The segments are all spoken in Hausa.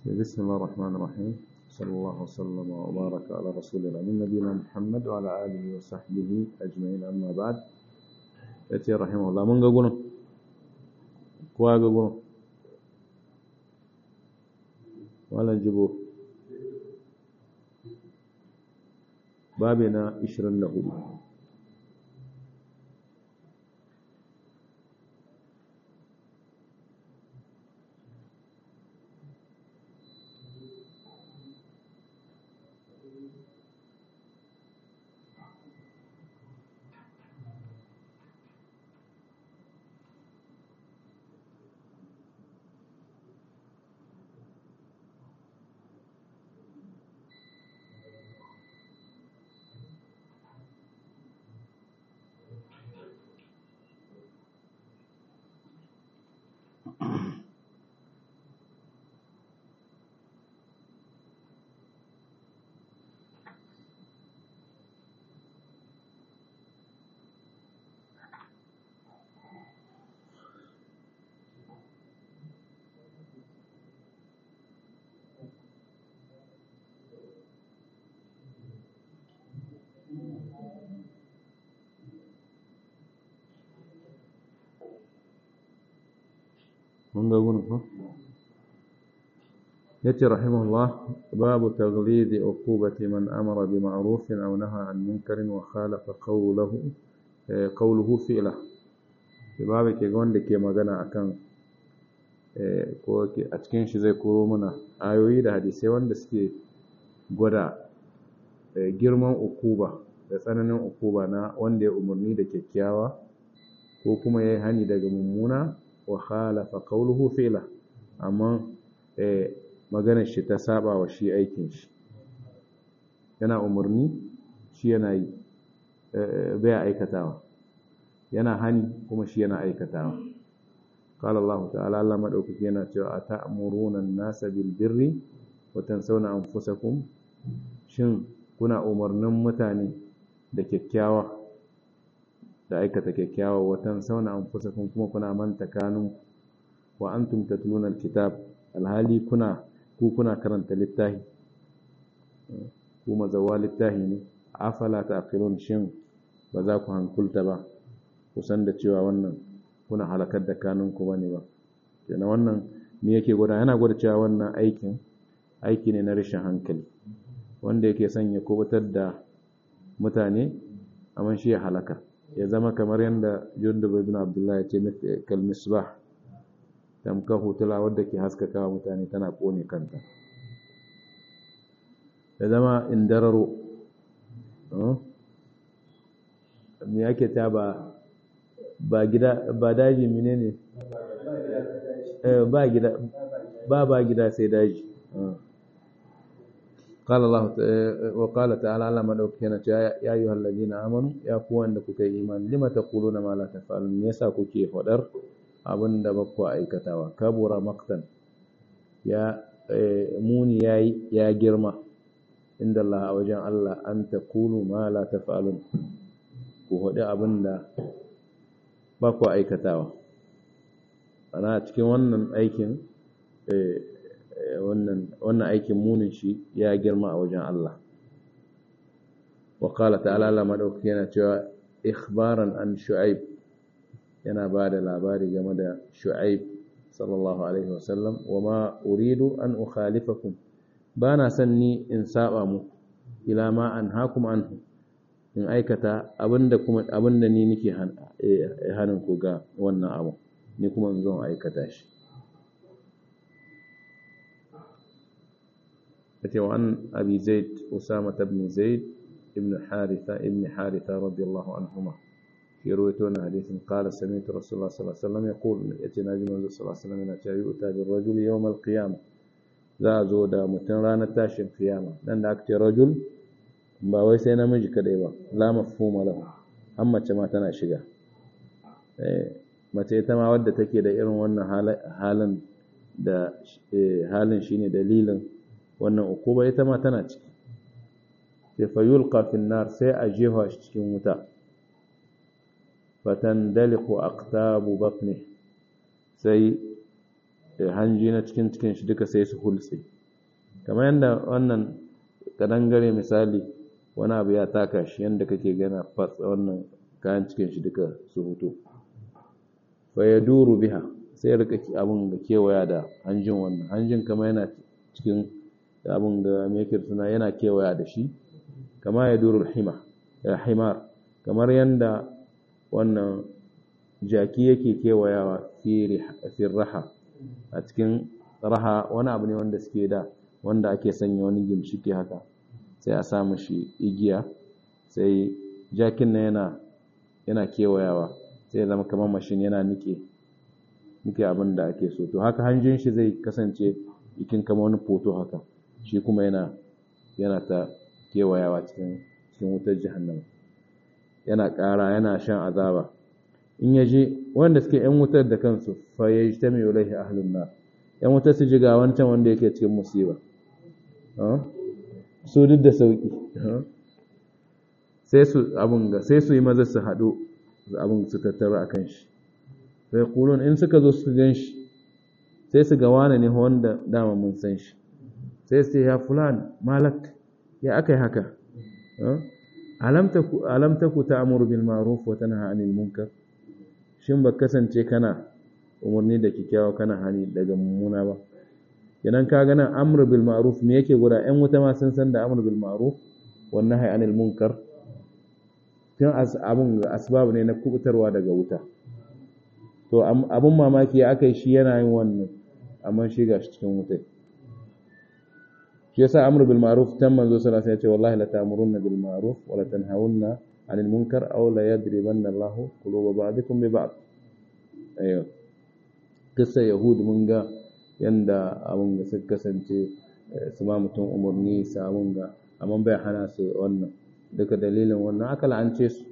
بسم الله الرحمن الرحيم صلى الله وسلم وبارك على رسول الله من نبينا محمد وعلى آله وصحبه أجمعين أما بعد يأتي رحمه الله من قبل كوا قبل ولا نجيبه بابنا إشرن له mun ga gurin ko yace rahimahullah babu taghlid uqubati man amara bi ma'ruf aw naha an munkarin wa khalafa qawluhu qawluhu fi'la babu ke ga wanda ke magana akan ko a cikin shi zai koro mana ayoyi da hadisai wanda suke gwada girman ukuba da tsananin ukuba na wanda ya umarni da kyakkyawa ko kuma ya yi hani daga mummuna wa khalafa qawluhu fi'la amma eh maganar shi ta saba wa shi aikin shi yana umarni shi yana yi bai aikatawa yana hani kuma shi yana aikatawa qala Allah ta'ala Allah madaukaki yana cewa ata'muruna an-nasa bil birri wa tansawna anfusakum shin kuna umarnin mutane da kyakkyawa da aikata kyakkyawa watan sauna an fusa kuma kuna manta kanun wa antum tatluna alkitab alhali kuna ku kuna karanta littafi ku mazawa littafi ne afala taqilun shin ba za ku hankulta ba kusan da cewa wannan kuna halakar da kanun ku bane ba kenan wannan me yake gwada yana gwada cewa wannan aikin aiki ne na rashin hankali wanda yake son ya kubutar da mutane amma shi ya halaka ya zama kamar yadda jundub ibn abdullah ya ce kal misbah tamka hutula wadda ke haskaka wa mutane tana kone kanta ya zama indararo me yake ta ba ba gida ba daji menene ba gida ba ba gida sai daji قال الله وقال تعالى على من أوكينا يا أيها الذين آمنوا يا قوان لكك إيمان لما تقولون ما لا تفعلون يسا كي فدر abin da ba ku aikatawa kabura maktan ya muni ya ya girma inda Allah a wajen Allah an ta kulu ma la taf'alun ku haɗu abin da ba ku aikatawa ana cikin wannan aikin wannan aikin munin shi ya girma a wajen Allah wa qala ta'ala la madauki yana cewa ikhbaran an shu'aib yana ba da labari game da shu'aib sallallahu alaihi wasallam wa ma uridu an ukhalifakum ba na son ni in saba mu ila ma an hakum anhu in aikata abinda kuma abinda ni nake hanin ku ga wannan abu ni kuma in zo aikata shi عن أبي زيد أسامة بن زيد ابن حارثة ابن حارثة رضي الله عنهما في رويتون حديث قال سمعت رسول الله صلى الله عليه وسلم يقول يأتينا جمال صلى الله عليه وسلم يؤتى بالرجل يوم القيامة ذا زودا متن رانا تاشن قيامة لأن أكتي رجل ba wai sai namiji kadai ba la mafhuma lahu an mace ma tana shiga mace ita ma wadda take da irin wannan halin da halin shine dalilin wannan ukuba ita ma tana ciki sai fa yulqa fin nar sai a jefa shi cikin wuta fatandaliqu aqtabu batni sai hanji na cikin cikin shi duka sai su hulse kamar yadda wannan kadangare misali wani abu ya taka shi yadda kake gana fats wannan kayan cikin shi duka su hutu fa ya duru biha sai ya rika abin da kewaya da hanjin wannan hanjin kama yana cikin abin da mekir suna yana kewaya da shi kama ya duru hima ya himar kamar yadda wannan jaki yake kewayawa fi raha a cikin raha wani abu ne wanda suke da wanda ake sanya wani gimshiki haka sai a sa shi igiya sai jakin na yana yana kewayawa sai ya zama kamar mashin yana nike nike abin da ake so to haka hanjin shi zai kasance jikin kamar wani foto haka shi kuma yana yana ta kewayawa cikin cikin wutar jahannama yana ƙara yana shan azaba in ya je wanda suke yan wutar da kansu fa ya ji ta mai ulaihi ahlun nar yan wutar su ji ga wancan wanda yake cikin musiba su duk da sauki sai su abun ga sai su yi maza su haɗu abun su tattara a kan shi sai kulun in suka zo su gan shi sai su ga wane ne wanda dama mun san shi sai su ya fulan malak ya aka yi haka alam taku ta'muru bil ma'ruf wa tanha 'anil munkar shin ba kasance kana umarni da kikkiawa kana hani daga mummuna ba kenan ka ga nan amru bil ma'ruf me yake guda ƴan wuta ma sun san da amru bil ma'ruf wa nahy 'anil munkar tun abun asbab ne na kubutarwa daga wuta to abun mamaki ya aka yi shi yana yin wannan amma shi ga shi cikin wuta shi yasa amru bil ma'ruf tan manzo sallallahu alaihi wasallam ya ce wallahi la ta'murunna bil ma'ruf wa la tanhawunna 'anil munkar aw la yadribanna Allahu quluba ba'dikum bi ba'd ayo kissa yahud mun ga yanda abun ga suka kasance su ma mutum umarni su abun ga amma bai hana su wannan duka dalilin wannan aka la'ance su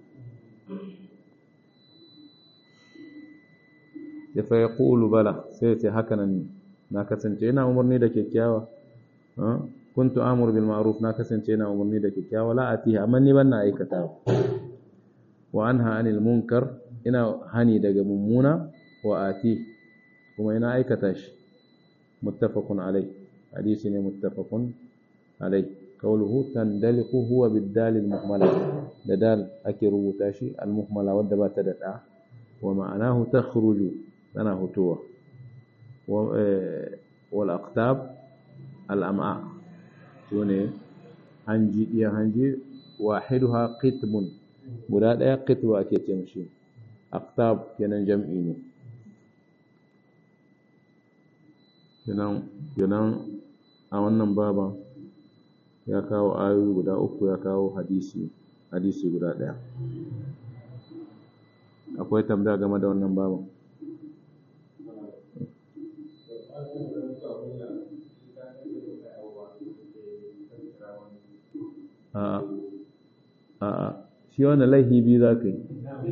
ya fa yaqulu bala sai ce haka nan na kasance ina umarni da kyakkyawa kuntu amuru bil ma'ruf na kasance ina umarni da kyakkyawa la atiha amma ni ban na aikata wa anha anil munkar ina hani daga mummuna wa ati kuma ina aikata shi muttafaqun alai hadisi ne muttafaqun alai qawluhu tandaliqu huwa bid-dal al-muhmala da dal ake rubuta shi al-muhmala wadda ba ta da da wa ma'anahu takhruju tana hutuwa wal aqtab al-am'a sune hanji iya hanji wahiduha qitmun guda daya qitwa ake ce mishi aqtab kenan jam'i ne kenan kenan a wannan baban ya kawo ayoyi guda uku ya kawo hadisi hadisi guda daya akwai tambaya game da wannan baban a'a shi wannan laihi biyu za ka yi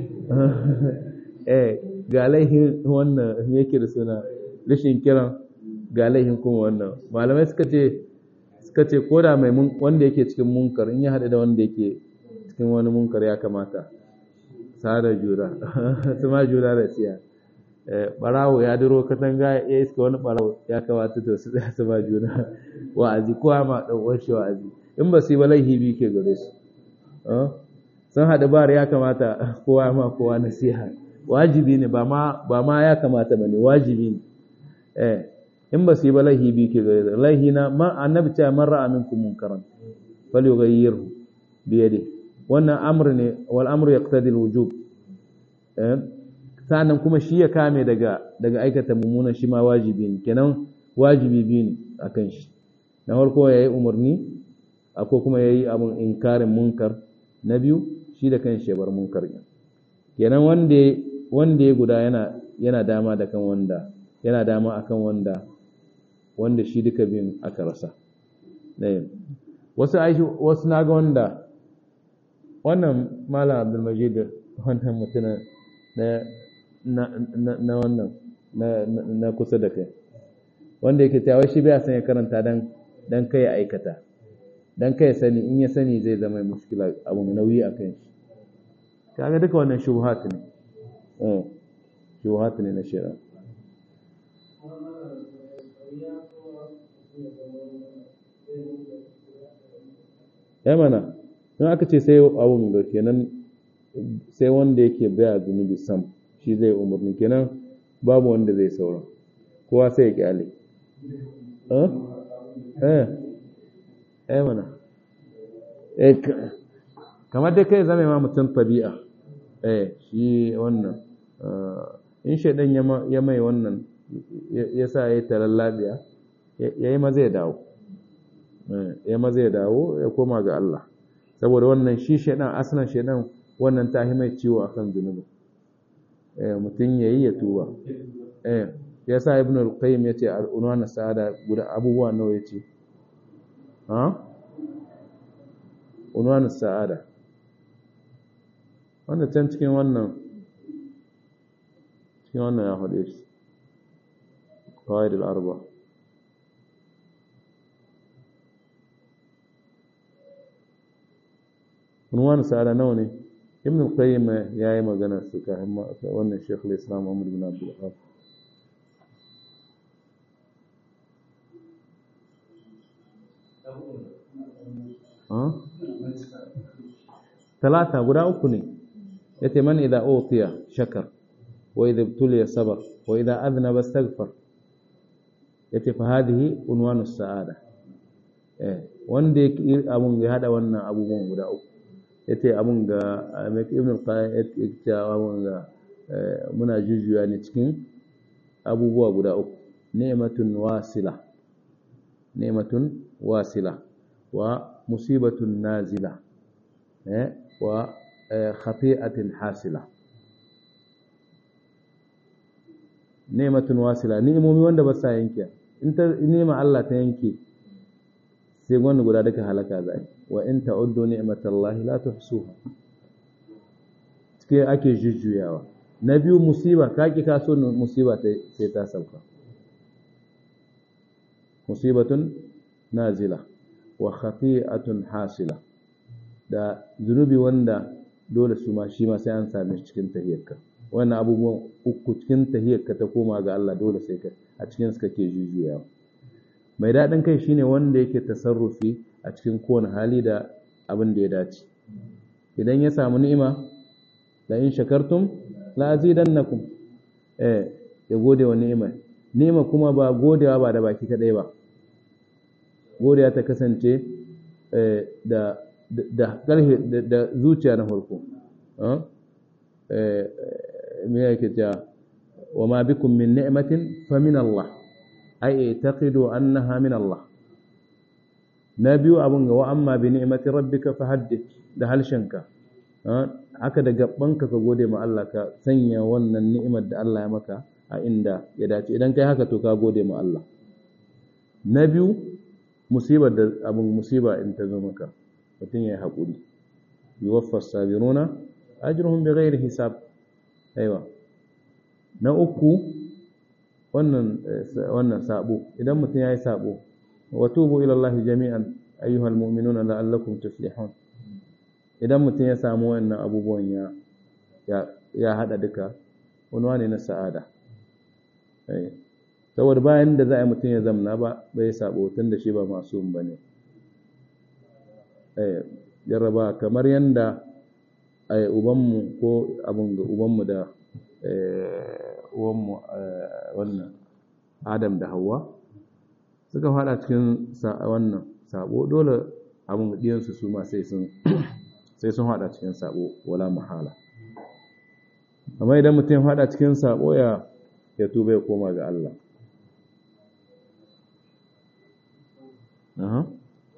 eh ga laihin wannan yake da suna rashin kiran ga laihin kuma wannan malamai suka ce suka ce ko da mai wanda yake cikin munkar in ya haɗu da wanda yake cikin wani munkar ya kamata sada jura su ma jura da siya barawo ya duro katanga ya iska wani barawo ya kamata to su tsaya su ba juna wa'azi kowa ma ɗan uwan wa'azi in ba su yi ba laihi biyu ke gare su sun haɗu bar ya kamata kowa ma kowa nasiha wajibi ne ba ma ya kamata ba ne wajibi ne eh in ba su yi ba laihi biyu ke gare laihi na ma annabi cewa man ra'a minkum munkaran falyughayyirhu bi yadihi wannan amr ne wal amru yaqtadi al wujub eh sannan kuma shi ya kame daga daga aikata mummunan shi ma wajibi ne kenan wajibi biyu ne akan shi na farko yayi umarni ko kuma yayi abun inkarin munkar na biyu shi da kan shebar munkar kenan wanda wanda ya guda yana yana dama da kan wanda yana dama akan wanda wanda shi duka biyun aka rasa wasu aishi wasu naga wanda wannan malam abdulmajid wannan mutumin na na wannan na kusa da kai wanda yake cewa shi bai san ya karanta dan dan kai aikata dan kai sani in ya sani zai zama mushkila abu mai nauyi a kan shi kaga duka wannan shubuhat ne eh shubuhat ne na shari'a ai mana in aka ce sai abun da kenan sai wanda yake baya zunubi sam shi zai umarni kenan babu wanda zai saura kowa sai ya kyale eh eh mana eh kamar dai kai zama ma mutum tabi'a eh shi wannan in shaidan ya mai wannan ya sa ya yi talallabiya ya yi maza ya dawo ya maza ya dawo ya koma ga Allah saboda wannan shi shaidan asalin shaidan wannan ta mai ciwo akan zunubi mutum ya yi ya tuba ya sa ibn al-qayyim ya ce al'unwa sa'ada guda abubuwa nawa ya ce ha? unwanu sa'ada wanda can cikin wannan cikin wannan ya faɗe shi kawai da arba unwanu sa'ada nawa ne ibn al-qayyim ya yi magana su kafin wannan shekul islam amur bin abdul wahab talata guda uku ne yace man idza utiya shakar wa idza ibtuliya sabar wa idza adhnaba astaghfar yace fa hadhihi unwanu sa'ada eh wanda yake abun ya hada wannan abubuwan guda uku yace abun ga ibn al-qayyim yace abun ga muna jujuya ne cikin abubuwa guda uku ni'matun wasila ni'matun wasila wa musibatun nazila wa khati'atin hasila ni'matun wasila ni'imomi wanda ba sa yanke in ta ni'ma Allah ta yanke sai wanda guda duka halaka zai wa in ta'uddu ni'matallahi la tuhsuha cike ake jujjuyawa na biyu musiba ka ki ka so musiba sai ta sauka musibatun nazila wa khati'atun hasila da zunubi wanda dole su ma shi ma sai an same shi cikin tahiyyarka wannan abubuwan uku cikin tahiyyarka ta koma ga Allah dole sai ka a cikin su kake jujuyawa mai daɗin kai shine wanda yake tasarrufi a cikin kowane hali da abin da ya dace idan ya samu ni'ima la in shakartum la azidannakum eh ya gode wa ni'ima ni'ima kuma ba godewa ba da baki kadai ba godiya ta kasance da da ƙarfe da zuciya na farko me yake cewa wa ma bikum min ni'matin fa min Allah ai i'taqidu annaha min Allah na biyu abun ga wa amma bi ni'mati rabbika fahaddith da halshenka haka da gabbanka ka gode ma Allah ka sanya wannan ni'imar da Allah ya maka a inda ya dace idan kai haka to ka gode ma Allah na biyu musibar da abin musiba in ta zo maka mutum ya yi haƙuri yuwaffas sabiruna ajruhum bighairi hisab aiwa na uku wannan wannan sabo idan mutum yayi sabo wa tubu ila Allah jami'an ayyuhal mu'minuna la'allakum tuflihun idan mutum ya samu wannan abubuwan ya ya hada duka wani ne na sa'ada saboda bayan da za a yi mutum ya zamna ba bai sabo tun da shi ba masu ba ne jarraba kamar yadda ubanmu ko abin da ubanmu da uwanmu wannan adam da hawa suka fada cikin wannan sabo dole abin ɗiyansu su ma sai sun sai sun fada cikin sabo wala mahala amma idan mutum ya fada cikin sabo ya ya tuba ya koma ga Allah Aha.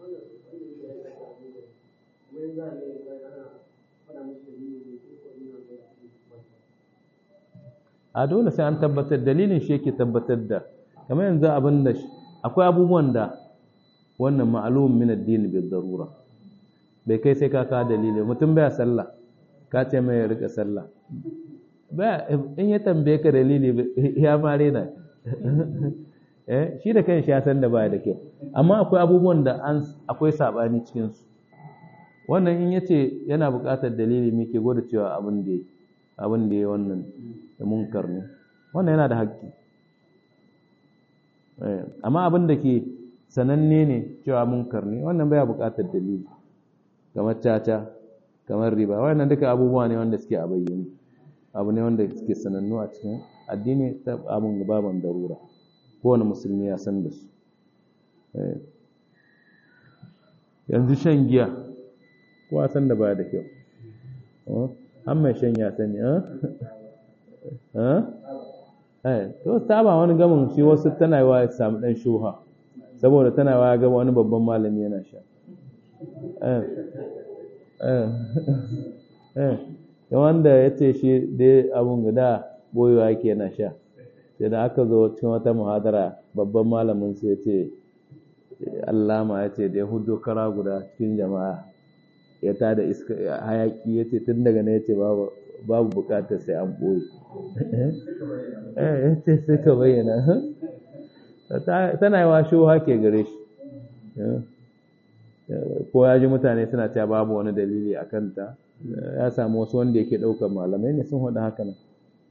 a dole sai an tabbatar dalilin shi yake tabbatar da kamar yanzu abin da akwai abubuwan da wannan ma'alumin min addini bi darura bai kai sai ka ka dalili mutum baya sallah ka ce mai ya rika sallah baya in ya tambaye ka dalili ya mare na eh shi da kanshi ya san da baya da kyau amma akwai abubuwan da an akwai sabani cikin su wannan in yace yana buƙatar dalili me ke gwada cewa abin da abin da ya wannan da munkar ne wannan yana da haƙƙi amma abin da ke sananne ne cewa munkar ne wannan baya buƙatar dalili kamar caca kamar riba wannan duka abubuwa ne wanda suke a bayyane abu ne wanda suke sanannu a cikin addini ta abun baban darura kowane musulmi ya san da su yanzu shan giya kowa san da ba da kyau an mai shan ya sani eh to saba wani gamin shi wasu tana yi wa ya samu dan shuha saboda tana wa ya gaba wani babban malami yana sha eh eh eh wanda ya ce shi dai abun guda boyewa yake yana sha sai da aka zo cikin wata muhadara babban malamin sai ya ce allama ya ce da ya hudo kara guda cikin jama'a ya tada iska hayaki ya ce tun daga ne ya ce babu bukatar sai an ɓoye ya ce sai ka bayyana tana yi wa shuha ke gare shi ko ya ji mutane suna cewa babu wani dalili a kanta ya samu wasu wanda yake ɗaukar malamai ne sun haɗa haka nan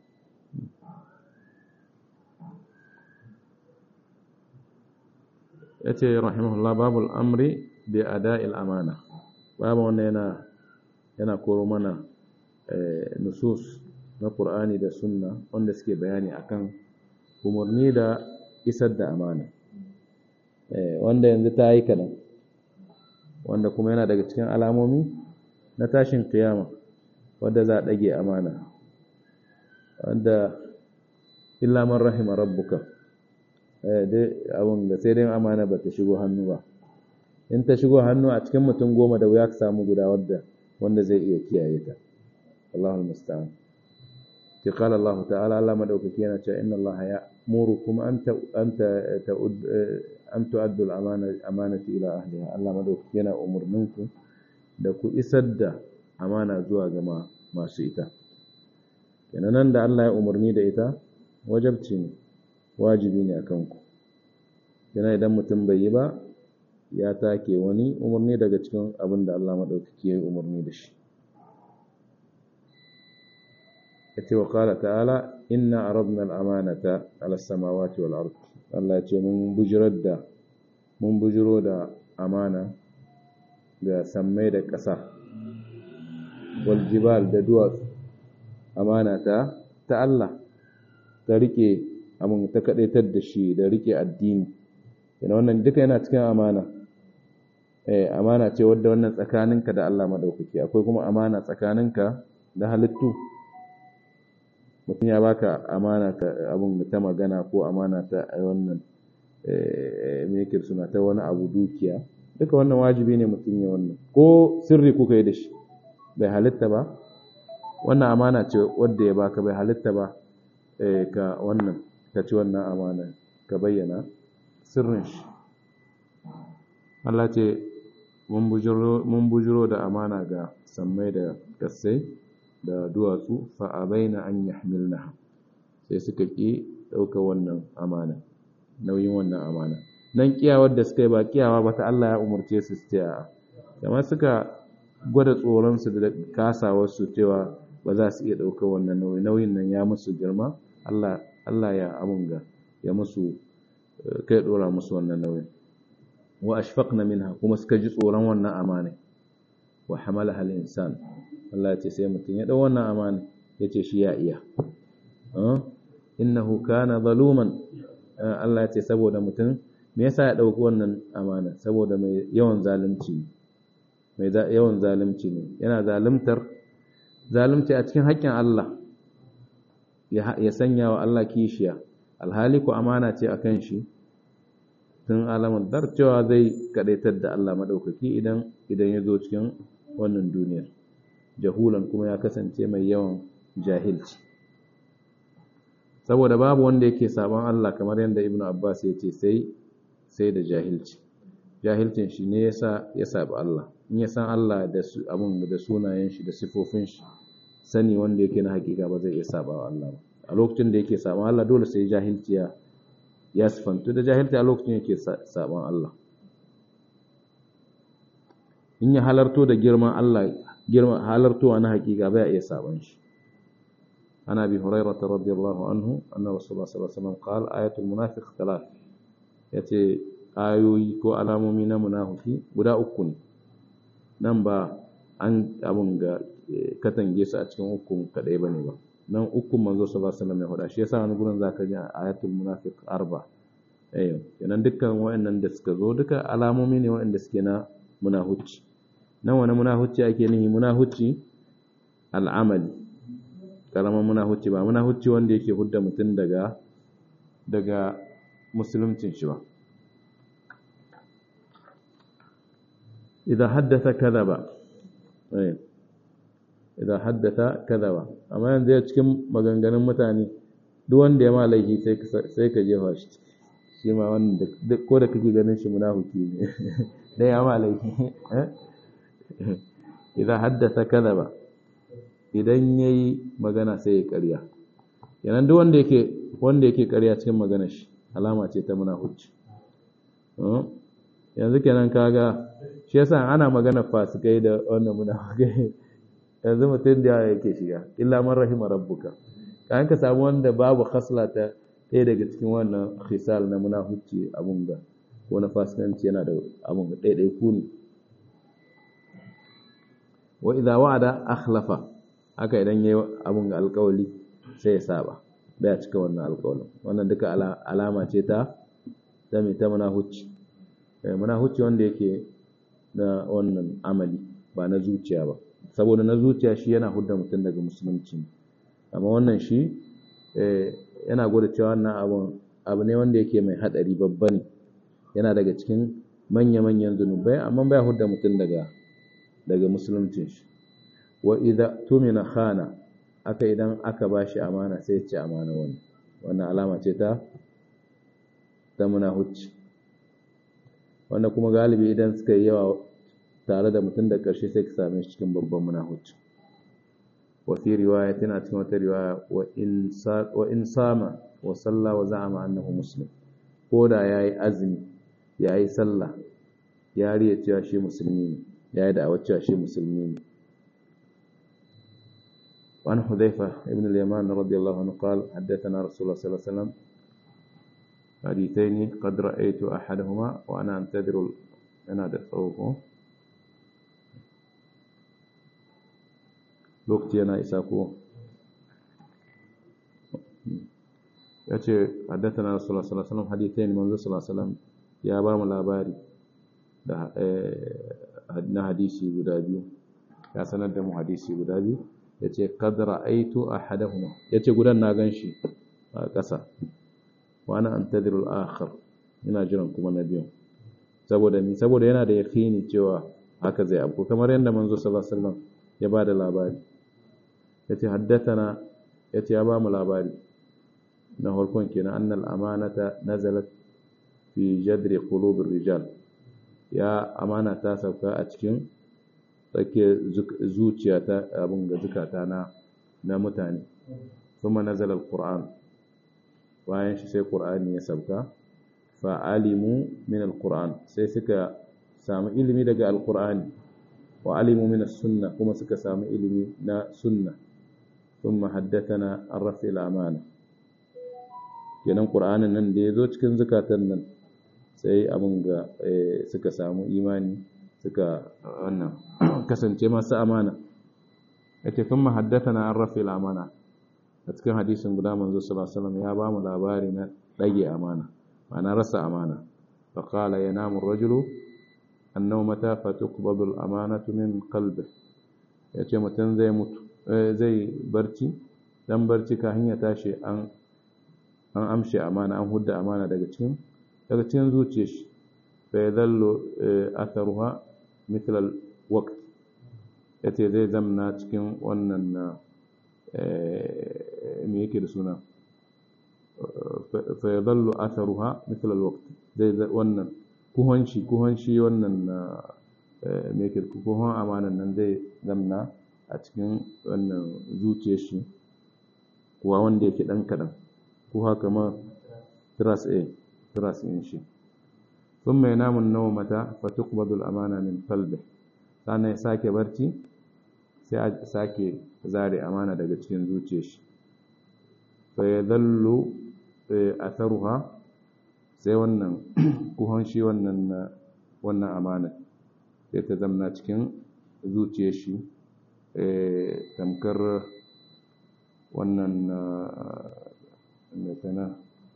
ya ce rahimahullah babul amri bi ada'il amana babu wanda yana yana koro mana nusus na Qur'ani da sunna wanda suke bayani akan umarni da isar da amana wanda yanzu ta yi kaɗan wanda kuma yana daga cikin alamomi na tashin kiyama wadda za a ɗage amana wanda illa man rahima rabbuka dai abin da sai dai amana ba ta shigo hannu ba in ta shigo hannu a cikin mutum goma da wuya ka samu guda wadda wanda zai iya kiyaye ta Allahul musta'an ki qala Allah ta'ala Allah madaukaki yana cewa inna Allah ya murukum an ta an ta an tu'addu al-amana amanati ila ahliha Allah madaukaki yana umurninku da ku isar da amana zuwa ga masu ita kenan nan da Allah ya umarni da ita wajabci ne wajibi ne akan ku kenan idan mutum bai yi ba ya take wani umarni daga cikin abin da Allah maɗaukaki ya yi umarni da shi. Ya ce wa ƙala ta'ala, Inna a rabnar amanata alasamawati wal arki. Allah ya ce, Mun bujirar da, mun bujiro da amana ga sammai da ƙasa, wal jibal da duwatsu, amana ta, ta Allah, ta rike, amin ta kaɗaitar da shi da rike addini. Yana wannan duka yana cikin amana. amana ce wadda wannan tsakaninka da Allah madaukaki akwai kuma amana tsakaninka da halittu mutum ya baka amana ta abun ta magana ko amana ta wannan mekir suna ta wani abu dukiya duka wannan wajibi ne mutum ya wannan ko sirri kuka yi da shi bai halitta ba wannan amana ce wadda ya baka bai halitta ba ka wannan ka ci wannan amana ka bayyana sirrin shi Allah ce mun bujiro da amana ga sammai da kassai da duwatsu fa'abaina an yahmilnaha sai suka ƙi ɗauka wannan amana nauyin wannan amana nan kiyawar da suka yi ba kiyawa ba ta Allah ya umarce su su ce a kamar suka gwada tsoronsu da kasawarsu cewa ba za su iya ɗauka wannan nauyi nauyin nan ya musu girma Allah Allah ya amunga ya musu kai ɗora musu wannan nauyin wa ashfaqna minha kuma suka ji tsoron wannan amana wa hamalaha al-insan Allah ya ce sai mutum ya dau wannan amana yace shi ya iya innahu kana zaluman Allah ya ce saboda mutum me yasa ya dauki wannan amana saboda mai yawan zalunci mai yawan zalunci ne yana zaluntar zalunci a cikin haƙƙin Allah ya sanya wa Allah kishiya alhali ku amana ce akan shi tun alamar dar cewa zai kadaitar da Allah madaukaki idan idan ya zo cikin wannan duniyar jahulan kuma ya kasance mai yawan jahilci saboda babu wanda yake saban Allah kamar yadda Ibn Abbas ya ce sai sai da jahilci jahilcin shi ne yasa ya saba Allah in ya san Allah da su abun da sunayen shi da sifofin shi sani wanda yake na hakika ba zai iya saba wa Allah ba a lokacin da yake saban Allah dole sai jahilci ya ya sifantu da jahilci a lokacin yake saban Allah in ya halarto da girman Allah girman halartowa na hakika bai iya saban shi ana bi hurairah radiyallahu anhu anna rasulullah sallallahu alaihi wasallam qala ayatul munafiq thalath yace ayoyi ko alamomi na munafiki guda uku ne nan ba an abun ga katange su a cikin ukun kadai bane ba nan ukun manzo sallallahu alaihi wasallam ya faɗa shi yasa wani gurin zaka ji ayatul munafiq arba eh kenan dukkan wayannan da suka zo duka alamomi ne wayanda suke na munahucci nan wani munahucci ake nihi munahucci al'amali karaman munahucci ba munahucci wanda yake hudda mutum daga daga musuluncin shi ba idan haddasa kadaba eh idan haddasa kadaba amma yanzu ya cikin maganganun mutane duk wanda ya ma laifi sai ka jefa shi shi ma wanda ko da kake ganin shi munafiki ne da ya ma laifi idan haddasa kadaba idan yayi magana sai ya ƙarya yanan duk wanda yake wanda yake ƙarya cikin magana shi alama ce ta munafici yanzu kenan kaga shi yasa ana magana fasikai da wannan munafikai yanzu mutum da yake shiga illa man rahima rabbuka kan ka samu wanda babu khasla ta ɗaya daga cikin wannan khisal na munafici abun ga ko na fasikanci yana da abun ga ɗaya ku ne wa idza wa'ada akhlafa haka idan yayi abun ga alƙawali sai ya saba baya cika wannan alƙawalin wannan duka alama ce ta ta mai ta munafici munafici wanda yake na wannan amali ba na zuciya ba saboda na zuciya shi yana hudda mutum daga musulunci amma wannan shi yana gwada cewa wannan abun abu ne wanda yake mai hadari babba ne yana daga cikin manya-manyan zunubai amma baya hudda mutum daga daga musuluncin shi wa idza tumina khana aka idan aka bashi amana sai ya ci amana wani wannan alama ce ta ta munahucci wanda kuma galibi idan suka yi yawa tare da mutum da ƙarshe sai ka same shi cikin babban munahucci wa fi riwaya tana cikin wata riwaya wa in sama wa salla wa za'ama annahu muslim ko da yayi azumi yayi sallah ya riya cewa shi musulmi ne yayi da cewa shi musulmi ne وعن حذيفة ابن اليمان رضي الله عنه قال حدثنا رسول الله صلى الله عليه وسلم حديثين قد رأيت أحدهما وأنا أنتظر أنا دفعوه lokaci yana isa ko ya ce haddatana rasulullah sallallahu alaihi wasallam hadithain manzo sallallahu alaihi wasallam ya ba mu labari da na hadisi guda biyu ya sanar da mu hadisi guda biyu ya ce kad ra'aitu ahadahuma ya ce gudan na ganshi a ƙasa wa ana antadiru al-akhar ina jiran kuma na biyu saboda ni saboda yana da yaqini cewa haka zai abu kamar yadda manzo sallallahu alaihi wasallam ya ba da labari yace haddathana yace ya ba mu labari na farkon kenan annal amanata nazalat fi jadri qulubir rijal ya amana ta sauka a cikin tsake zuciya ta abin ga zukata na na mutane kuma nazala alquran bayan shi sai qur'ani ya sauka fa alimu min alquran sai suka samu ilimi daga alqur'ani wa alimu min as-sunna kuma suka samu ilimi na sunna thumma haddathana ar-rafi al-amana kenan qur'anin nan da yazo cikin zakatan nan sai abun ga suka samu imani suka wannan kasance masu amana yace thumma haddathana ar-rafi al-amana a cikin hadisin guda manzo sallallahu alaihi wasallam ya ba mu labari na dage amana ma'ana rasa amana fa qala yanamu ar-rajulu annawmata fatuqbadu al-amanatu min qalbi yace mutum zai mutu zai barci dan barci ka hanya tashi an an amshe amana an hudda amana daga cikin daga cikin zuciyar shi fa yadallu atharuha mithl al-waqt yace zai zamna cikin wannan na me yake da suna fa yadallu atharuha mithl al-waqt zai wannan kuhon shi kuhon shi wannan me yake kuhon amanan nan zai zamna a cikin wannan zuciyar shi kuwa wanda yake dan kadan ko haka ma tras a tras in shi ثم ينام النومة فتقبض الأمانة من قلبه sannan ya sake barci sai a sake zare amana daga cikin zuciyar shi fa yadallu atharuha sai wannan kuhon shi wannan wannan amana sai ta zamna cikin zuciyar shi tamkar wannan tana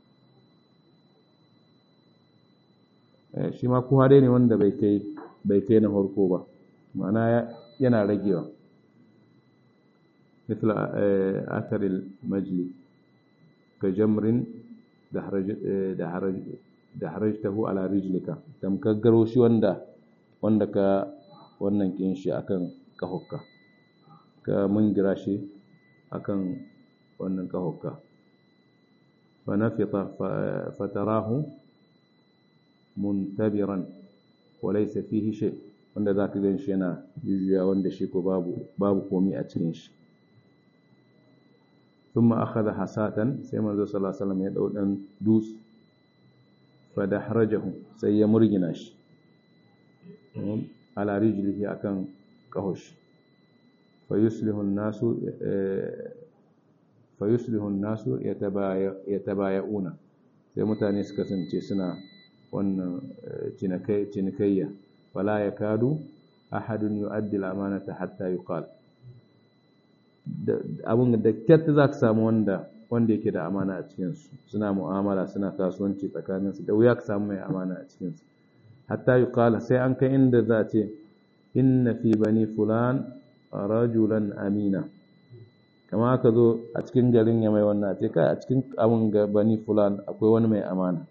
shi ma kuwa dai ne wanda bai kai bai kai na farko ba ma'ana yana ragewa مثل أثر المجلي كجمر دحرج دحرج دحرجته على رجلك تمكغرو shi wanda wanda ka wannan kin shi akan kahokka ka mungira shi akan wannan kahokka fa nafita fatarahu muntabiran wa laysa fihi shay wanda zaka gan shi yana jujjuya wanda shi ko babu babu komai a cikin shi ثم أخذ حساة سيما صلى الله عليه وسلم يدعو أن دوس فدحرجه سي مرجناش على رجله أكن كهوش فيصلح الناس فيصلح الناس يتبايعون sai mutane su kasance suna wannan cinikayya wala ya kadu ahadun yu'addi al-amanata hatta yuqal abin da kyat za ka samu wanda wanda yake da amana a cikinsu suna mu'amala suna kasuwanci tsakaninsu da wuya ka samu mai amana a cikinsu hatta yi kala sai an kai inda za a ce inna fi bani fulan rajulan amina kama aka zo a cikin garin ya mai wannan a ce kai a cikin abin ga bani fulan akwai wani mai amana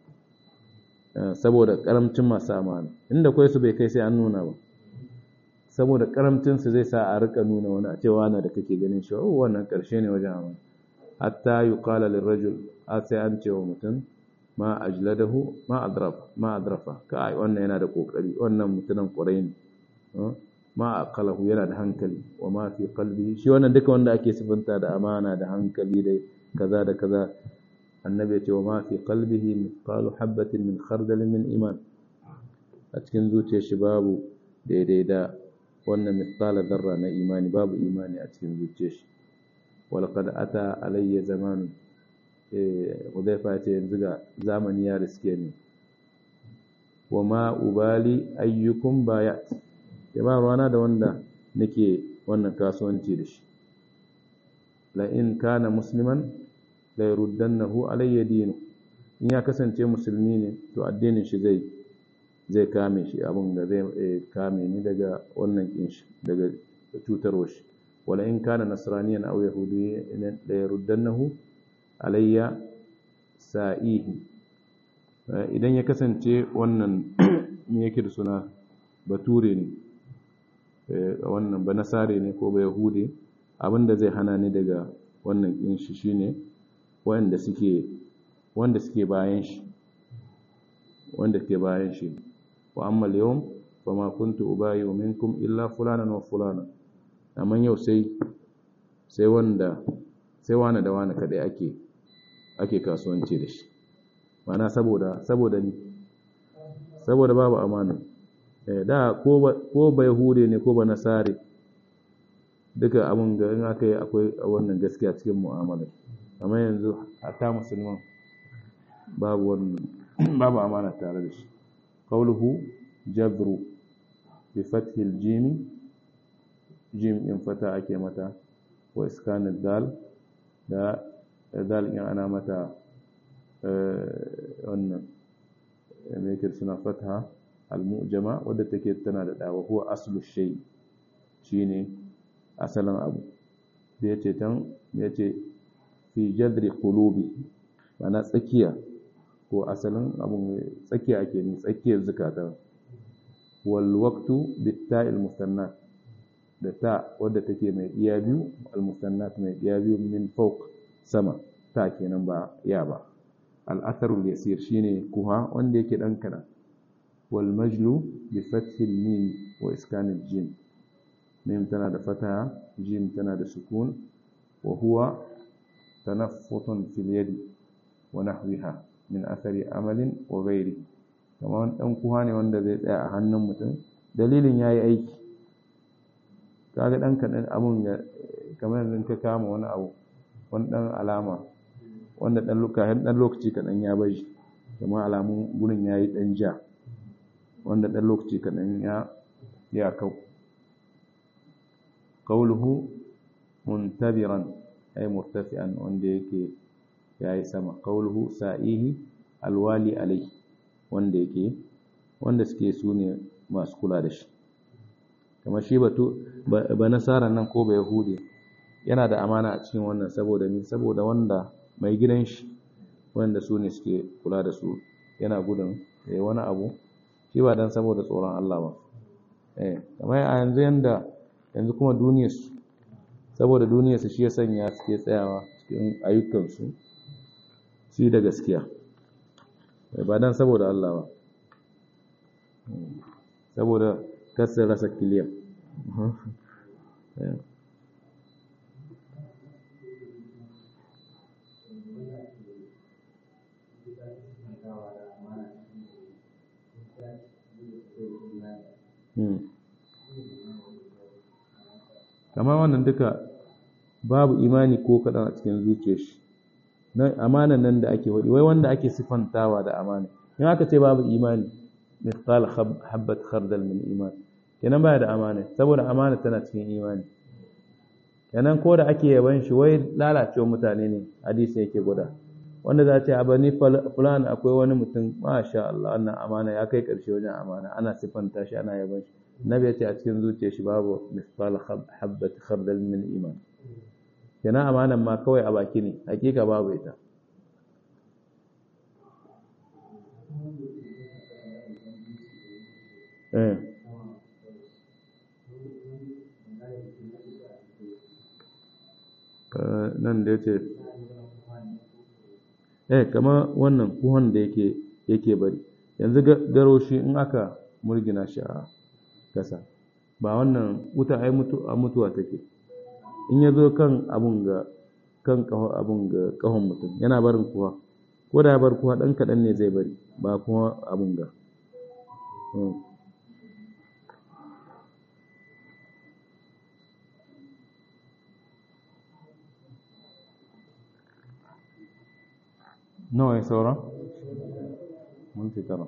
saboda karamcin masu amana inda kwai su bai kai sai an nuna ba saboda karamcinsu zai sa a rika nuna wani a cewa na da kake ganin shi oh wannan karshe ne wajen amana hatta yuqala lirrajul a sai an ce wa mutum ma ajladahu ma adraf ma adrafa kai wannan yana da kokari wannan mutumin kurai ne ma aqalahu yana da hankali wa ma fi qalbihi shi wannan duka wanda ake sifanta da amana da hankali da kaza da kaza annabi ya ce wa ma fi qalbihi mithqalu habatin min khardal min iman a cikin zuciyar shi babu daidai da wannan mithqala zarra na imani babu imani a cikin zuciyar shi walqad ata alayya zamanu eh Hudayfa ce yanzu ga zamani ya riske ni wa ma ubali ayyukum bayat ya ba rana da wanda nake wannan kasuwanci da shi la in kana musliman la yurdannahu alayya dinu in ya kasance musulmi ne to addinin shi zai zai kame shi abin da zai kame ni daga wannan kin shi daga cutarwar shi wala in kana nasraniyan aw yahudiyyan la yurdannahu alayya sa'ihi idan ya kasance wannan me yake da suna bature ne wannan ba nasare ne ko ba yahudi abinda zai hana ni daga wannan kin shi shine wanda suke wanda suke bayan shi wanda ke bayan shi wa amma al-yawm fama kuntu ubayi minkum illa fulanan wa fulana amma yau sai sai wanda sai wani da wani kadai ake ake kasuwanci da shi mana saboda saboda ni saboda babu amana eh da ko ba ko ba yahude ne ko ba nasare duka abun ga in aka yi akwai wannan gaskiya cikin mu'amala amma yanzu hatta musulman babu wannan babu amana tare da shi qawluhu jabru bi fathi al-jim jim in fata ake mata wa iskan dal da dal in ana mata wannan me yake suna fatha al-mu'jama wadda take tana da dawa huwa aslu shay shine asalin abu da yace tan yace fi jadri qulubi mana tsakiya ko asalin abun tsakiya ake ni tsakiyar zukata wal waqtu bit ta'il mustannat da ta wadda take mai iya biyu al mustannat mai iya biyu min fawq sama ta kenan ba ya ba al atharul yasir shine kuha wanda yake dan kana wal majlu bi fathil mim wa iskanil jim mim tana da fataha jim tana da sukun wa huwa tanaffutun fil yadi wa nahwiha min athari amalin wa ghairi kamar dan kuha ne wanda zai tsaya a hannun mutum dalilin yayi aiki kaga dan kadan abun kamar yanzu ka kama wani abu wani dan alama wanda dan lokaci dan lokaci kadan ya bashi kamar alamun gurin yayi dan ja wanda dan lokaci kadan ya ya kau qawluhu muntabiran ay murtafi'an wanda yake yayi sama qawluhu sa'ihi alwali alai wanda yake wanda suke su ne masu kula da shi kamar shi batu ba nasara nan ko ba yahudi yana da amana a cikin wannan saboda min saboda wanda mai gidan shi wanda su ne suke kula da su yana gudun ya wani abu shi ba dan saboda tsoron Allah ba eh kamar a yanzu yanda yanzu kuma duniyarsu saboda duniyarsu shi ya sanya suke tsayawa cikin ayyukansu su da gaskiya ba dan saboda Allah ba saboda kasar rasa kiliyan kamar wannan duka babu imani ko kaɗan a cikin zuciyar shi amanan nan da ake waɗi wai wanda ake sifantawa da amana in aka ce babu imani mithqal habbat khardal min iman kenan baya da amana saboda amana tana cikin imani kenan ko da ake yaban shi wai lalacewa mutane ne hadisi yake guda wanda za ce a bani fulan akwai wani mutum masha Allah wannan amana ya kai karshe wajen amana ana sifanta shi ana yaban shi nabi ya ce a cikin zuciyar shi babu mithqal habbat khardal min iman kenan amanan ma kawai a baki ne hakika babu ita eh nan da yace eh kama wannan kuhon da yake yake bari yanzu garo shi in aka murgina shi a kasa ba wannan wuta ai mutu a mutuwa take in ya zo kan abun ga kan kaho abun ga kahon mutum yana barin kuwa ko da ya bar kuwa dan kadan ne zai bari ba kuma abun ga nawa ya saura? minti tara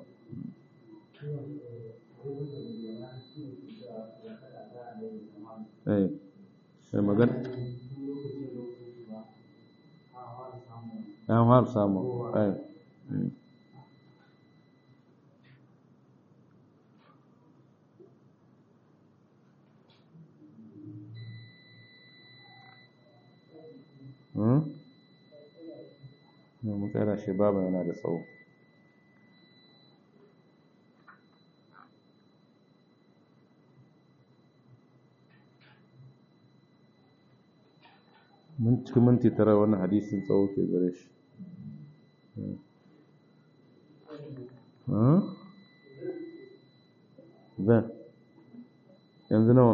eh sai magana an har samu eh Hmm? mu tsara shi babu yana da tsawo mun cikin minti tara wannan hadisin tsawo ke gare shi zan yanzu nawa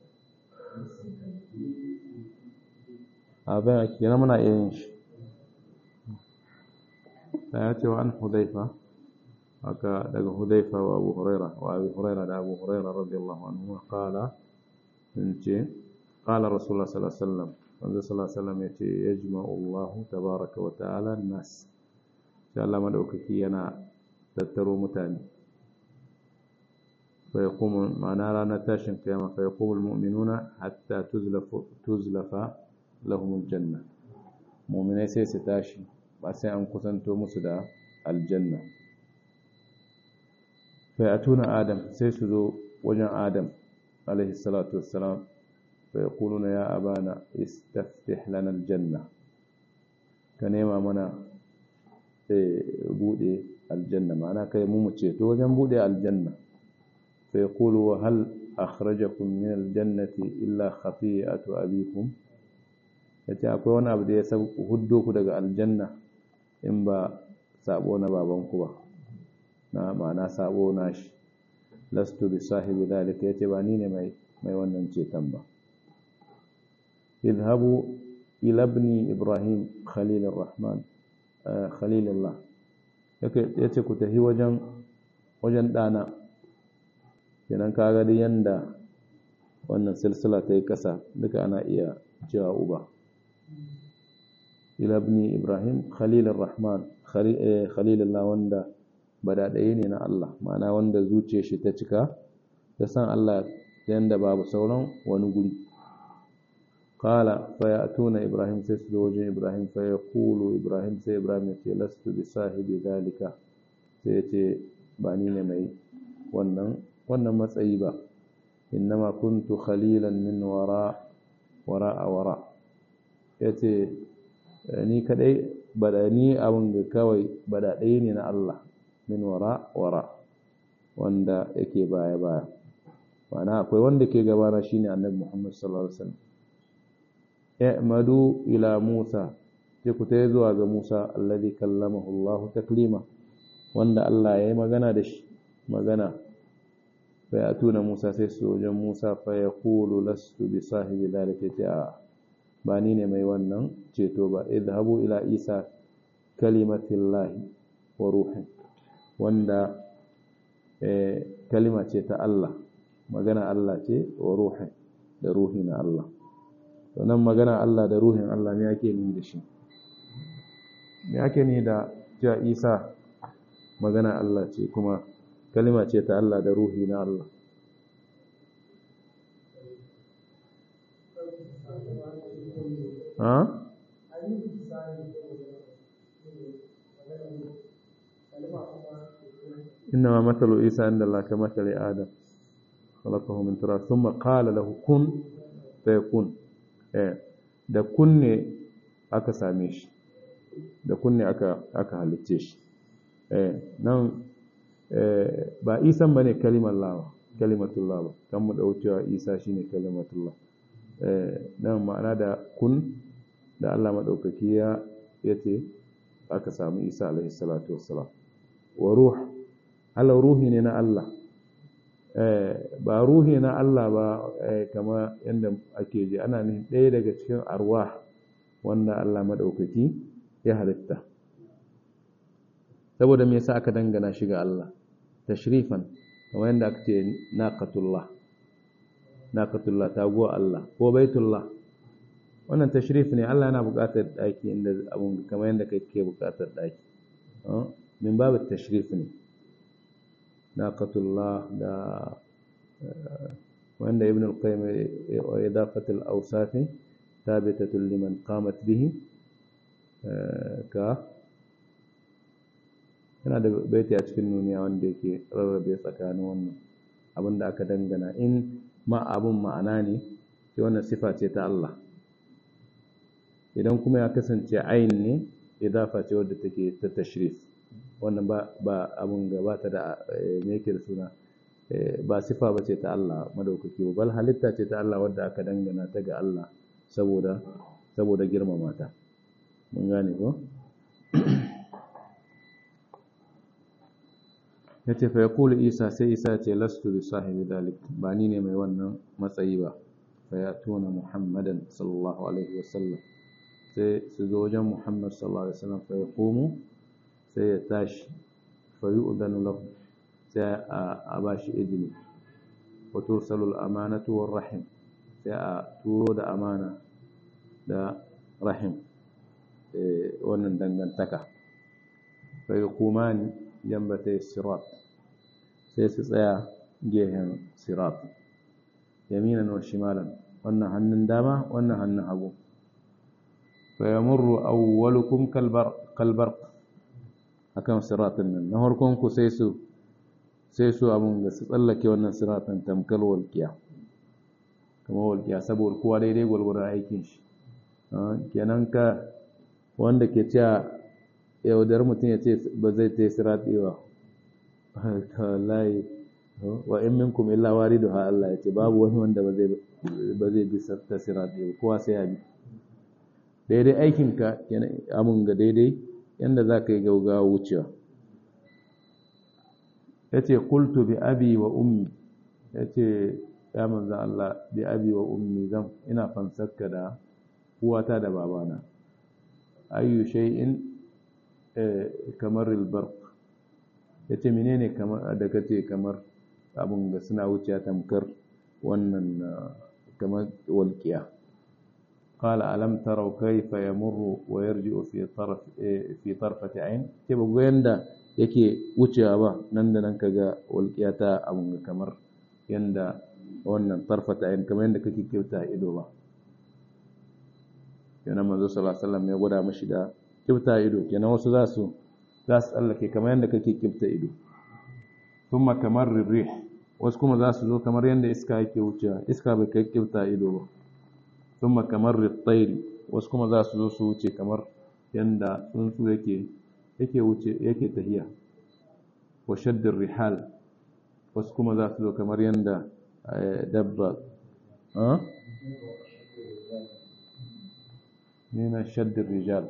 a bayan ake yana muna iya yin shi da ya ce wa an hudaifa haka daga hudaifa wa abu huraira wa abu huraira da abu huraira radiyallahu anhu qala in ce qala rasulullah sallallahu alaihi wasallam wanda sallallahu alaihi wasallam yace yajma'u Allah tabaaraka wa ta'ala nas sai Allah madaukaki yana tattaro mutane fa yaqumu ma'ana ranar tashin kiyama fa yaqumu almu'minuna hatta tuzlafa tuzlafa lahum aljanna mu'minai sai su tashi ba sai an kusanto musu da aljanna fa atuna adam sai su zo wajen adam alaihi salatu wassalam fa yaquluna ya abana istaftih lana aljanna ka nema mana eh bude aljanna ma'ana kai mu mu ceto wajen bude aljanna fa yaqulu wa hal akhrajakum min aljannati illa khati'atu abikum yace akwai wani abu da ya sabu huddo ku daga aljanna in ba sabo na babanku ba na ma'ana sabo na shi lastu bi sahibi dalika yace ba ni ne mai mai wannan ceton ba idhabu ila ibni ibrahim khalil arrahman khalilullah yake yace ku tafi wajen wajen dana kenan kaga da yanda wannan silsila ta yi kasa duka ana iya cewa uba ila ibni ibrahim khalil arrahman khalilullah wanda badaɗaye ne na Allah ma'ana wanda zuciyar shi ta cika ta san Allah yanda babu sauran wani guri qala fa ya'tuna ibrahim sai su zo wajen ibrahim fa yaqulu ibrahim sai ibrahim ya ce lastu bi sahibi dalika sai ya ce ba ni ne mai wannan wannan matsayi ba innama kuntu khalilan min wara wara a wara yace ni kadai bada ni abin ga kawai bada ɗaya ne na Allah min wara wara wanda yake baya baya ma'ana akwai wanda ke gabana shine annabi Muhammad sallallahu alaihi wasallam i'madu ila Musa sai ku tayi zuwa ga Musa alladhi kallamahu Allah taklima wanda Allah ya yi magana da shi magana fa yatuna Musa sai su wajen Musa fa yaqulu lastu bi sahibi dhalika ta'a ba ni ne mai wannan ceto ba idhabu ila Isa kalimatillahi wa ruhin wanda kalima ce ta Allah magana Allah ce wa ruhin da ruhi na Allah to nan magana Allah da ruhin Allah me yake ni da shi me yake ni da ja Isa magana Allah ce kuma kalima ce ta Allah da ruhi na Allah ha إنما مثل عيسى عند الله كمثل آدم خلقه من تراب ثم قال له كن فيكون da kunne aka same shi da kunne aka aka halicce shi nan ba isan bane kalimar lawa kalimatullah ba kan mu daucewa isa shine kalimatullah nan ma'ana da kun da Allah madaukaki ya yace aka samu isa alaihi salatu wassalam wa ruh Allah ruhi ne na Allah ba ruhi na Allah ba kama yadda ake ji ana nufin ɗaya daga cikin arwah wanda Allah maɗaukaki ya halitta saboda me yasa aka dangana shi ga Allah tashrifan kamar yadda aka ce naqatullah naqatullah taguwa Allah ko baitullah wannan tashrif ne Allah yana buƙatar ɗaki inda abun kamar yadda kake buƙatar ɗaki min babu tashrif ne naqatullah da wanda ibn al-qayyim idafat al-awsaf thabitatun liman qamat bihi ka yana da baiti a cikin nuniya wanda yake rarrabe tsakanin wannan abin da aka dangana in ma abun ma'ana ne sai wannan sifa ce ta Allah idan kuma ya kasance ayin ne idafa ce wadda take ta tashrif wannan ba ba abun gabata da me yake da suna ba sifa ba ce ta Allah madaukaki ba bal halitta ce ta Allah wadda aka dangana ta ga Allah saboda saboda girmama ta mun gane ko yace fa yaqulu isa sai isa ce lastu bi sahibi dalik ba ni ne mai wannan matsayi ba fa yatuna muhammadan sallallahu alaihi wasallam sai su zo wajen muhammad sallallahu alaihi wasallam fa yaqumu sai ya tashi fa yu'danu lahu sai a ba shi izini wa tursalu al-amanatu war rahim sai a turo da amana da rahim wannan dangantaka fa yuqumani jambata sirat sai su tsaya gehen sirat yaminan wa shimalan wannan hannun dama wannan hannun hagu fa yamurru awwalukum kalbar kalbar akan siratin nan na harkon ku sai su sai su abun ga su tsallake wannan siratin tamkar walƙiya kamar walƙiya saboda kowa daidai gwalgwaron aikin shi kenan ka wanda ke cewa yaudar mutum ya ce ba zai ta yi sirati ba layi wa in minkum illa wariduha Allah ya ce babu wani wanda ba zai ba zai bi ta sirati ba kowa sai ya bi daidai aikinka amun ga daidai yanda za ka yi gaugawa wucewa ya ce kultu bi abi wa ummi ya ce ya manza Allah bi abi wa ummi zan ina fansarka da uwata da babana ayyu shay'in kamar albarq ya ce menene kamar da kace kamar abun ga suna wuciya tamkar wannan kamar walqiya قال ألم تروا كيف يمر ويرجع في طرف في طرفة عين تبقى يندا yake wucewa ba nan da nan kaga walƙiyata abun kamar yanda wannan tarfata ayin kamar yanda kake kyauta ido ba kenan manzo sallallahu alaihi wasallam ya gwada mashi da kibta ido kenan wasu za su za su tsallake kamar yadda kake kibta ido thumma kamar rih wasu kuma za su zo kamar yadda iska yake wucewa iska bai kai kibta ido ba thumma kamar ritayri wasu kuma za su zo su wuce kamar yadda tsuntsu yake yake wuce yake tahiya wa shaddir rihal wasu kuma za su zo kamar yadda dabba من شد الرجال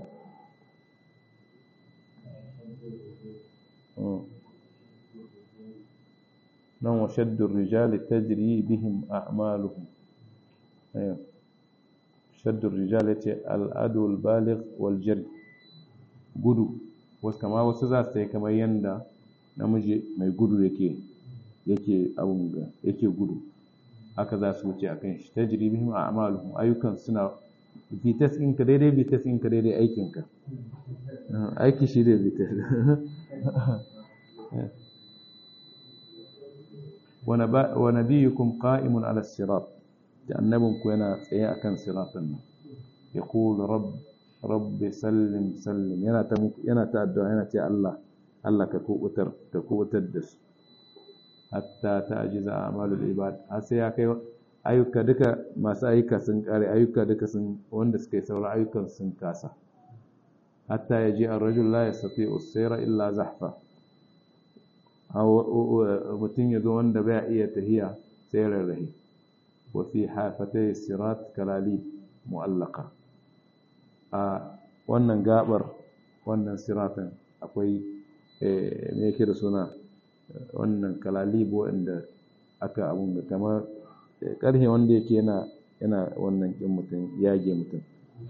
نعم وشد الرجال تجري بهم أعمالهم أيوه شد الرجال الأدو البالغ والجري gudu wasu kama wasu za su yi kamar yadda namiji mai gudu yake yake abun ga yake gudu haka za su wuce a kan shi ta jiri bihim a amaluhum ayyukan suna vites ɗinka daidai vites ɗinka daidai aikinka aiki shi da vites wa nabiyukum qa'imun ala sirat da annabinku yana tsaye akan siratan nan yaqulu rabb rabbi sallim sallim yana ta yana ta addu'a yana ce Allah Allah ka kubutar ka kubutar da su hatta ta'jiza a'malul ibad har sai ya kai ayyuka duka masu ayyuka sun kare ayyuka duka sun wanda suka yi sauran ayyukan sun kasa hatta ya ji an rajul la yastati usaira illa zahfa mutum ya zo wanda bai iya tahiya sai rarrahe wa fi hafatai sirat kalali mu'allaka a wannan gabar wannan siratan akwai me yake da suna wannan kalalibu wanda aka abun da kamar ƙarfe wanda yake yana yana wannan ƙin mutum yage mutum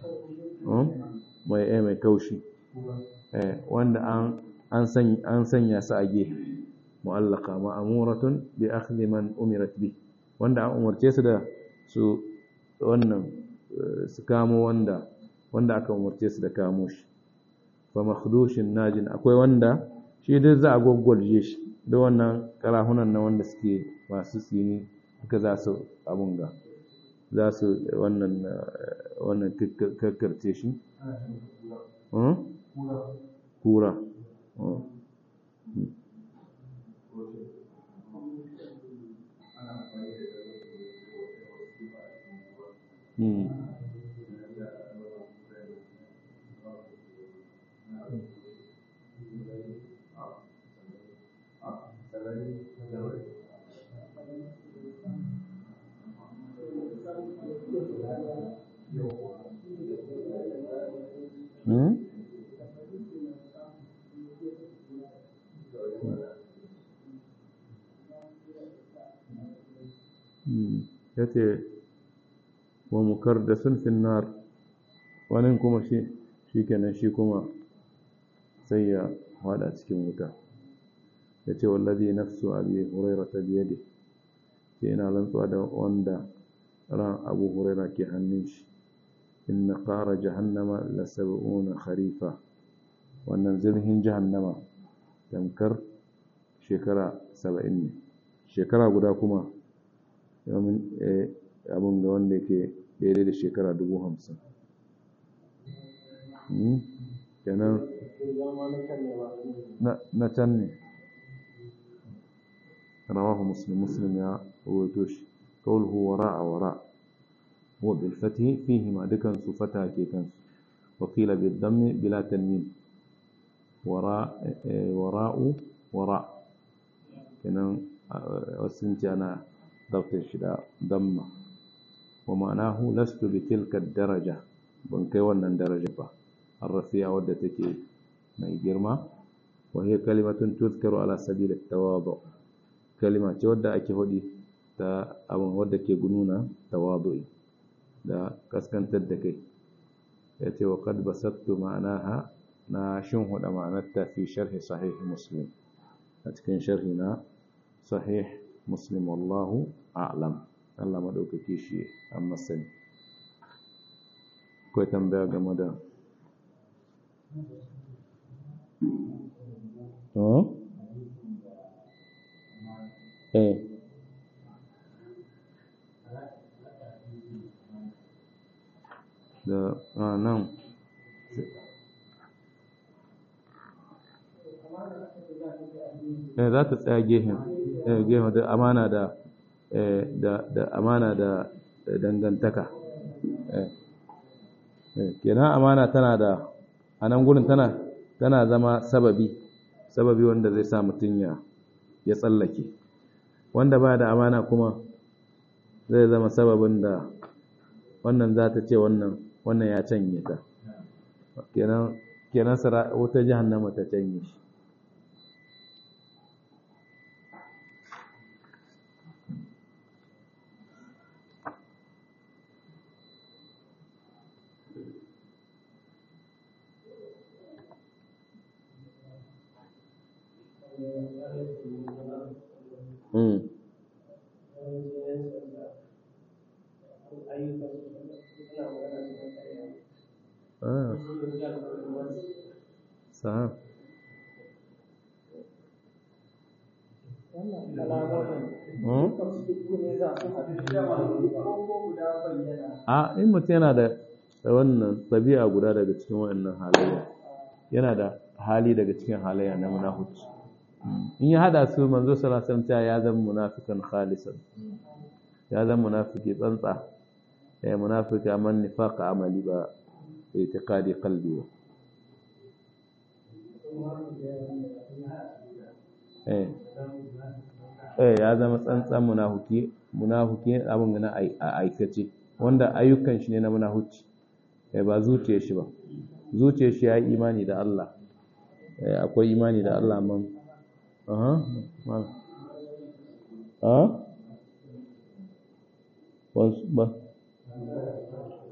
mai eh mai kaushi wanda an an sanya su a gefe mu'allaka ma'amuratun bi akhdhi man umirat bi wanda an umarce su da su wannan su kamo wanda wanda aka umarce su da kamo shi fa makhdushin najin akwai wanda shi duk za a gwaggwalje shi da wannan karahunan na wanda suke masu tsini duka za su abun ga za su wannan wannan kakkarce shi kura Hmm? ya ce wa mukar da sun finnar wani kuma shi shi kenan shi kuma sai ya hada cikin wuta ya ce wallazi nafsu abi huraira ta biyade ce yana rantsuwa da wanda ran abu huraira ke hannun shi inna qara jahannama la sab'una kharifa wannan zirhin jahannama tamkar shekara saba'in ne shekara guda kuma abin ga wanda yake daidai da shekara dubu hamsin kenan na can ne rawahu muslim muslim ya rawaito shi qawluhu wara'a wara wa bil fathi fihi ma dukan su fata ke kansu wa qila bil dammi bila tanwin wara wara'u wara kenan wasu ce ana ضبط الشداء ضمة ومعناه لست بتلك الدرجة بنكي ونن درجة با الرفيع ودتك ما يجرما وهي كلمة تذكر على سبيل التواضع كلمة تودى أكي هدي تا أبن ودك يقنون تواضعي دا كسكن تدكي يأتي وقد بسطت معناها ناشون هدى معناتها في شرح صحيح مسلم أتكن شرحنا صحيح muslim wallahu a'lam Allah madaukake shi an masani akwai tambaya game da eh da eh za ta tsaya gehen eh gehen da amana da eh da da amana da dangantaka eh eh kenan amana tana da a nan gurin tana tana zama sababi sababi wanda zai sa mutum ya ya tsallake wanda ba da amana kuma zai zama sababin da wannan za ta ce wannan wannan ya canye ta kenan kenan wata jahannama ta canye shi Mm. Ah. Sahab. A in mutum yana da wannan ɗabi'a guda daga cikin waɗannan halayya yana da hali daga cikin halayya na munafuci in ya hada su manzo sallallahu alaihi wasallam ya zama munafikan khalisan ya zama munafiki tsantsa eh munafika man nifaqa amali ba i'tiqadi qalbi ba eh eh ya zama tsantsan munafiki munafiki abin na aikace wanda ayyukan shi ne na munafici eh ba zuciyar shi ba zuciyar shi ya yi imani da Allah eh akwai imani da Allah man aha mal ah ba